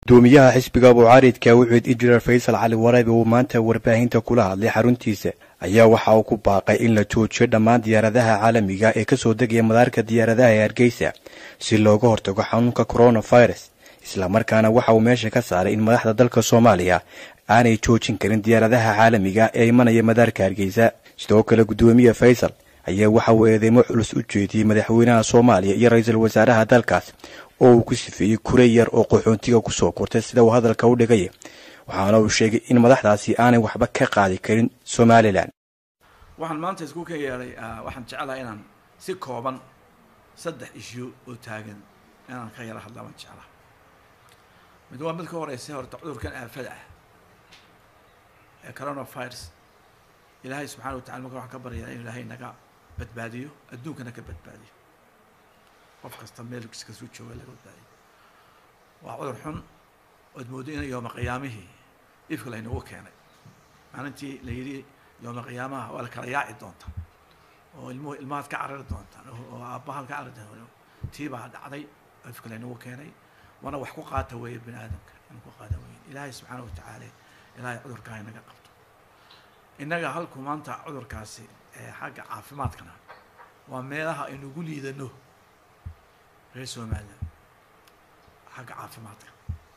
gudoomiyaha xisbiga bucaaridka wuxuud injineer faysal cali waraabe uu maanta warbaahinta kula hadlay xaruntiisa ayaa waxa uu ku baaqay in la joojiyo dhammaan diyaaradaha caalamiga ee kasoo degaya madaarka diyaaradaha ee hargeysa si looga hortago xanuunka coronavirus islamarkaana waxa uu meesha ka saaray in madaxda dalka soomaaliya aanay joojin karin diyaaradaha caalamiga ee imanaya madaarka hargeysa sidoo kale gudoomiye faysal ayaa waxa uu eedeymo culus u jeediyey madaxweynaha soomaaliya iyo ra-iisul wasaaraha dalkaas oo uu ku sifeeyey kure yar oo qaxoontiga kusoo kortay sida uu hadalka u dhigay waxaana uu sheegay in madaxdaasi aanay waxba ka qaadi karin somalilan waxaan maanta isku ka yeedhay waxaan jeclahay inaan si kooban saddex ishu oo taagan inaan ka yaro hadla baan jeclaa mid waa mid ka horeysa horta cudurkan aafada ah ee coronavirus ilaahay subxana wa tacala marka waxaan ka baryaa in ilaahay naga badbaadiyo adduunkana ka badbaadiyo qof kasta meel kasuu jooga laga badbaadiyo waa cudur xun ood moodo ina yooma qiyaamihii ifka laynagu keenay maalintii la yidhi yooma qiyaamaha waa la kala yaaci doonta oo ilmuhu ilmahaad ka carari doontaan oo aabbahaad ka carari doontaan tii baa dhacday ifka laynagu keenay waana wax ku qaata weeye bini aadamka inuu ku qaata weeye ilaahay subxaana wa tacaala ilaahay cudurkaa inaga qabto innaga halku maanta cudurkaasi ee xagga caafimaadkana waa meelaha aynugu liidano reer somalilan xagga caafimaadka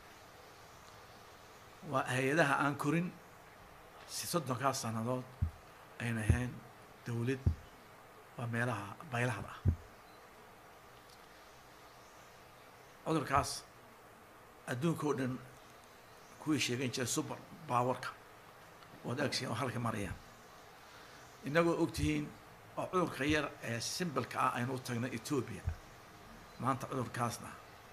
waa hay-adaha aan korin si soddonkaas sannadood aynu ahayn dawlad waa meelaha baylahda ah cudurkaas adduunka oo dhan kuwii sheegan jiray suber bawarka ood agsi oo halka marayaan innagoo ogtihiin oo cudurka yar ee simbalka ah aynu u tagna etoobiya maanta cudurkaasna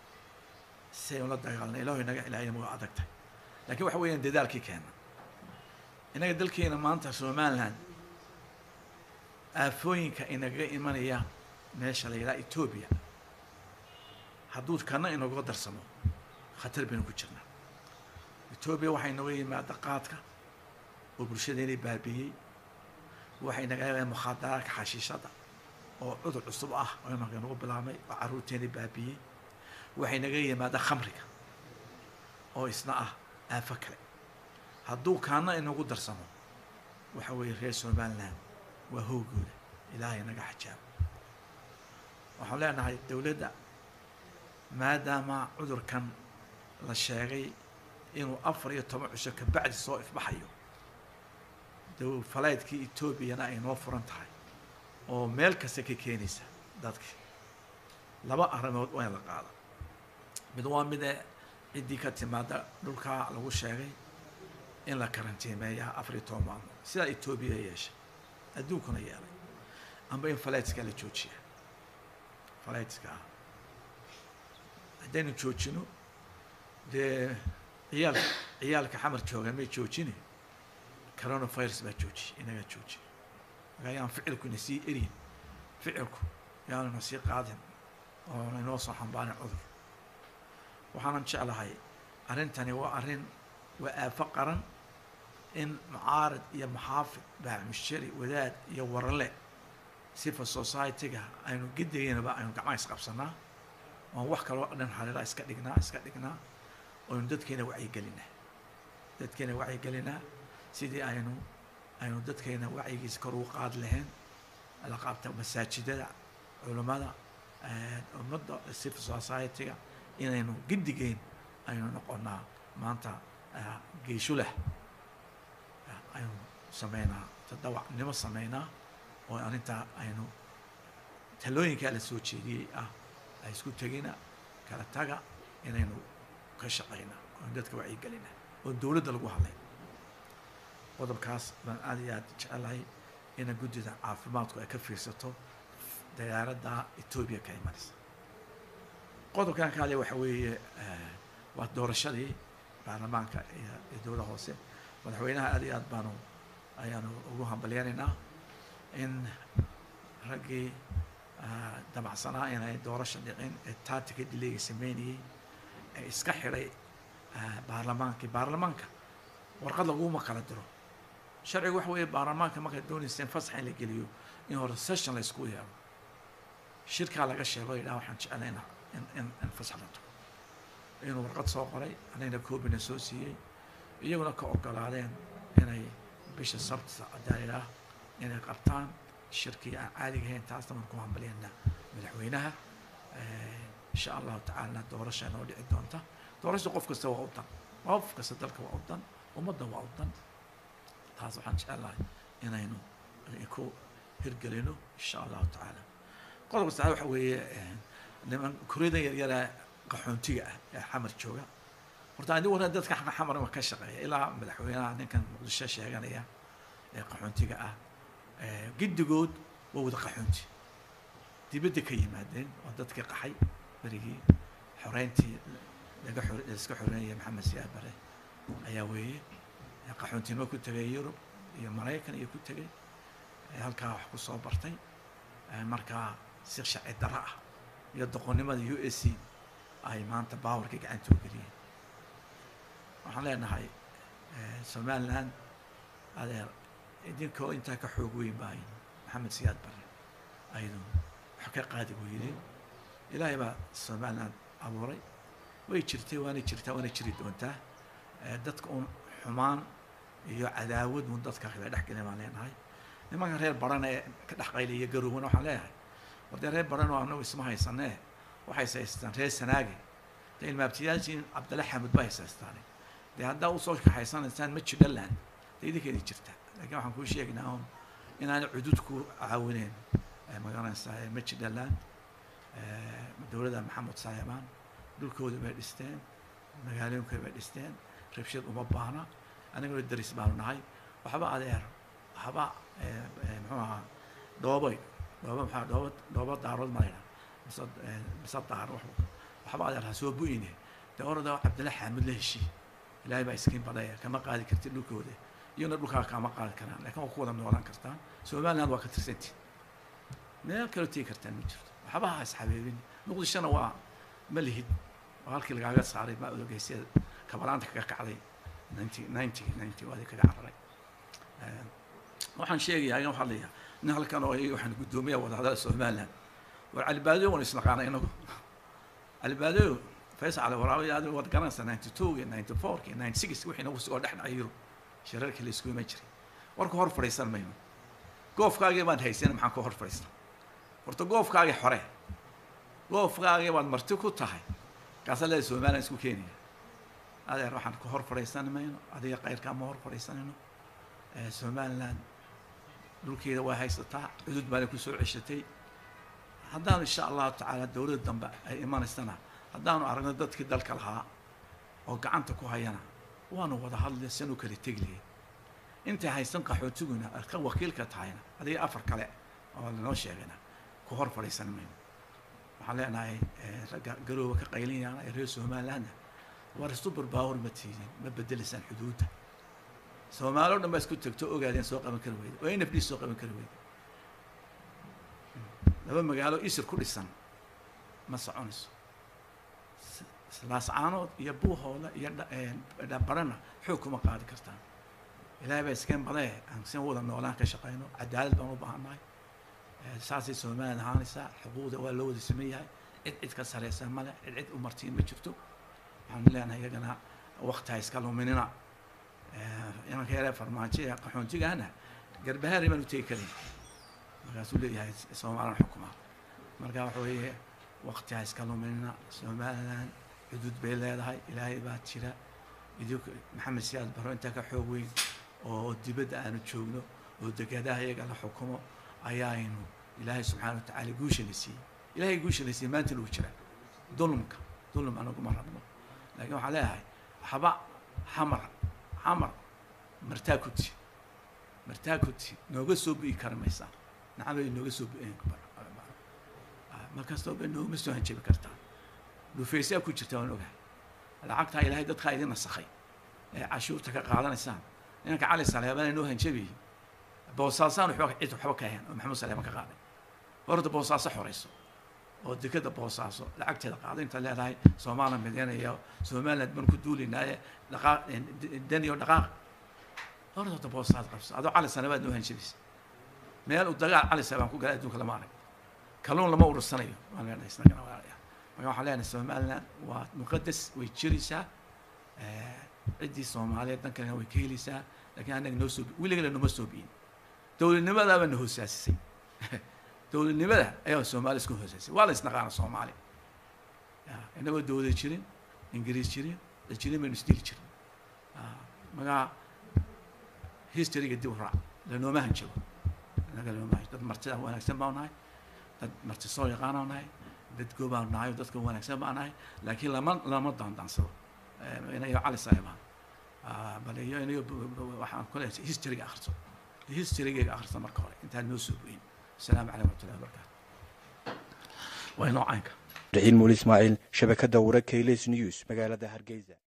si aynu la dagaalna ilaho inaga ilaahayna waa adag tahay lakiin waxa weeyaan dadaalkii keena innaga dalkeena maanta somaliland aafooyinka inagaga imanaya meesha la yidhaha etoobiya hadduu kana inaga darsamo khatar baynu ku jirnaa etoobiya waxay inaga yimaada qaadka oo bulshadeena baabiiyey waxay naga mukhaadaraadka xashiishada oo cudur cusub ah oo imanka nagu bilaabmay oo carruurteena baabiiyey waxay naga yimaada khamriga oo isna ah aafo kale hadduu kaana inagu darsamo waxa weeye reer somaliland waa hoogooda ilaahay naga xajaabo waxaan leenahay dowladda maadaama cudurkan la sheegay inuu afar iyo toban cisho kabacdi soo ifbaxayo faleydkii etoobiyana ay noo furan tahay oo meel kasta ka keenaysa dadki laba arrimood waa in la qaada mid waa mide ciddii ka timaada dhulkaa lagu sheegay in la karantiimeeya afar iyo toban maalmood sidaa etoobiya yeeshay adduunkuna yeelay amba in faleydska la joojiya faleydska ah haddaynu joojino dee ciyaalka ciyaalka xamar jooga may joojine coronavirus baa joojiye inagaa joojiye marka ayaan ficilku ina sii eryin ficilku yaanu ina sii qaadin oo inoo soo xambaarin cudur waxaanan jeclahay arrintani waa arrin waa aafo qaran in mucaarad iyo maxaafid baamushari wadaad iyo warale civil society-ga aynu gedigeynaba aynu gacmaha isqabsanaa oon wax kaloo dhan hareera iska dhignaa iska dhignaa oynu dadkeena wacyigelinaa dadkeena wacyigelinaa sidii aynu aynu dadkeena wacyigiisa kor ugu qaadi lahayn la qaabta masaajidada culummada ummadda civil society-ga inaynu gedigeyn aynu noqonaa maanta geeshulah aynu sameynaa tadawacnimo sameynaa oo arrintaa aynu talooyinkaa la soo jeediyey ah ay isku tegina kala taga inaynu ka shaqayna oon dadka wacyigelina oo dowladda lagu hadlay qodobkaas baan aad iyo aad jecelahay ina guddida caafimaadku ay ka fiirsato diyaaradda etoobiya ka imanaysa qodobkan ka hadlaya waxa weeye waa doorashadii baarlamaanka iyo dowladda hoose madaxweynaha aad iyo aad baanu ayaanu ugu hambalyanaynaa in raggii damacsanaa inay doorasha dhicin ee taatika dileega sameynayey ee iska xidhay baarlamaankii baarlamaanka warqad laguma kala diro sharciga waxa weeye baarlamaanka markaad doonaysa in fasax in la geliyo in hore session la isku yeelo shirkaa laga sheego yidhaha waxaan jeclay in in in fasax la tago inuu warqad soo qoray anagna koobina soo siiyey iyaguna ka ogolaadeen inay bisha sabtisa adaalah inay qabtaan shirkii aan caadiga ahayn taasna waan ku hambaliyana madaxweynaha insha allahu tacaalana doorasha noo dhici doonta doorasha qof kasta waa u dan qof kasta dalka waa u dan ummadda waa u dan taas waxaan jecelahay inaynu ku hirgelino insha allahu tacaala qodobka saxaad waxa weeye niman kuryadan yaryara qaxoontiga ah ee xamar jooga horta adi waran dadka xamar ma ka shaqeeya ilaa madaxweynaha ninkan muqdisho sheeganaya ee qaxoontiga ah giddigood waa wada qaxoonti dibadda ka yimaadeen waa dadkii qaxay berigii xoreyntii laga xor iska xoreynaya maxamed siyaad bare ayaa weeye qaxoontinimo ku tegay yurub iyo maraykan iyo ku tegay halkaa wax ku soo bartay markaa si sharci daro ah iyo doqonnimada u s c ay maanta baawarka gacanta u geliyeen waxaan leenahay somaliland adeer idinkoo intaa ka xoog weyn baayn maxamed siyaad bare aydu wax ka qaadi weydeen ilaahay baa somaliland abuuray way jirtay waana jirtaa waana jiri doontaa dadka un xumaan iyo cadaawad un dadka kala dhex gelin baan leenahay nimanka reer baran ee ka dhex qaylaya garowna waxaan leeyahay war dee reer baran oo anagu isma haysanee waxay haystaan reer sanaage dee ilmaabtiyaashiin cabdalla xamud ba haysaystaan dee haddaa usoo kaxaysanaysaan ma jidhaland dee idinkeedi jirta laakiin waxaan kuu sheegnaa un inaana cudud ku caawineen magaranaysaa ma jidhaland dowladda maxamed saayamaan dhulkooda bay dhisteen magaalooyinkooda bay dhisteen rabshad uma baahna aniguna daris baanu nahay waxba adeer waxba muxuu ahaa dhoobay dhooba maxaa dhooba dhooba daarood malayna mise mise daar waxba adeer ha soo bu-ine dee orada cabdilla xaamid la heshii ilaahay baa iskiin badaya kama qaadi kartid dhulkooda iyona dhulkaa kama qaadi karaan laakiin waa ku wada noolaan kartaan somaliland waa ka tirsantiin meel kaloo tegi kartaan ma jirto waxba ha isxabeebin muqdishona waa ma lihid oo halkii lagaaga saaray ma odogeysyada kabalaanta kaga kacday ninety ninety ninety waadi kaga cararay waxaan sheegayaa igan waxaa leeyahay nin halkan oo waxaan guddoomiya wadahadala somaliland war calibaadyo wan isnaqaana inagu calibaadyo faysal cali waraabi adi waad garanaysaa ninety two iyo ninety four iyo ninety six wixii nagu soo dhex dhacay yurub shirarkii la isku iman jiray warka hor fadhiisan mayno goofkaagii baan haysana maxaan ka hor fadhiisna horta goofkaagii xore goofkaagii baad marti ku tahay kaasa leeda somaliland isku keenaya adeer waxaan ka hor fadhiisan mayno adiga kayrkaa ma hor fadhiisanayno somaliland dhulkeeda waa haysataa cudud baana kusoo ceshatay haddaanu insha allahu tacaala dowladda dambe ay imanaysana haddaanu aragno dadkii dalka lahaa oo gacanta ku hayana waanu wada hadlay sanu kala tegliye intay haysan qaxootiguna ka wakiilka tahayna adiga afar kale oo lanoo sheegayna ku hor fadhiisan mayno waxaan leenahay ragga garooba ka qaylinayana ee reer somalilandna war super power ma tiidin ma bedelaysaan xuduudda soomaali o dhan baa isku tagto ogaadeen soo qaban kari weyda oo nfd soo qaban kari weyda laba magaalo isir ku dhisan ma soconayso laascaanood iyo buuhooda iyo dhabarana xoog kuma qaadi kartaan ilaahay baa iskeen badee aan sin wada noolaan ka shaqayno cadaalad baan u baahannahay saasay somaliland ahaanaysaa xuquuqda waa loo wada sameyn yahay cid cid ka sareysa male cid cid u martiin ma jirto waxaan leenahay iyagana wakti ha iska luminina imanka yaree farmaajo ee qaxoontigana garbahaari baan u tegi karin markaasuu leeyahay somaliland xukuma marka waxa weeye wakti ha iska luminina somaliland xuduud bay leedahay ilaahay baa jira idink maxamed siyaad baro intaa ka xoog weyn oo dibadda aanu joogno oo degadaha iyaga la xukumo ayaaynu ilaahay subxaana wa tacaala guusha la siiyey ilaahay guusha la siiyey maanta lagu jira dulmka dulm anaguma rabno laakiin waxaan leeyahay waxba xamar xamar martaa kuti martaa kuti nooga soo bi'i kara maysaa nacamay nooga soo bi'een markastoo ba noogama soo hanjabi kartaa dhufaysaa ku jirta waan ogahay lacagtaa ilaahay dadkaa idin nasakhay ee cashuurta ka qaadanaysaan inanka cali saleebana noo hanjabiyey boosaasaan waxba cid waxba ka ahayn oo maxamuud saleeman ka qaaday horta boosaaso xorayso oo dekada boosaaso lacagteeda qaado intaad leedahay soomaaliya mideynaya somaliland baan ku duulinaaye dhaqaaq daniyo dhaqaaq horta horta boosaas qabso adoo cali saleebaad noo hanjabisa meel uu dagaal cali saleebaan ku galay adduunka lama arag kalluun lama urursanayo waan leenahay isnagana walaalayaa marka waxaan leenahay somaliland waa muqadas way jiraysaa ciddii soomaaliyeed dan kalena way ka helaysaa lakiin annaga noo soo weligana noma soo biyin dowladnimadaaba na hoosaasisay dowladnimada ayaa soomaaliya iska hoosaasisay waa la isnaqaana soomaali inagoo dowlad jirin ingiriis jirin la jirin baynu isdili jirin magaa historyga dib u raac lanooma hanjabo inaga lanooma hanjabo dad martida wanaagsan baan nahay dad marti soo yaqaanaa nahay dad goobaan nahay dadka wanaagsan baan nahay laakiin lama lama daandaansado inayo cali saaxiibaan bal iyo inayo waxaan kule historyga akhriso historygayga akhriso marka hore intaan noo soo goyin asalaamu calaykum waraxmatullahi wabarakaatu waa inoo caynka raxiin muuli ismaaciil shabakadda wararka hilis news magaalada hargeysa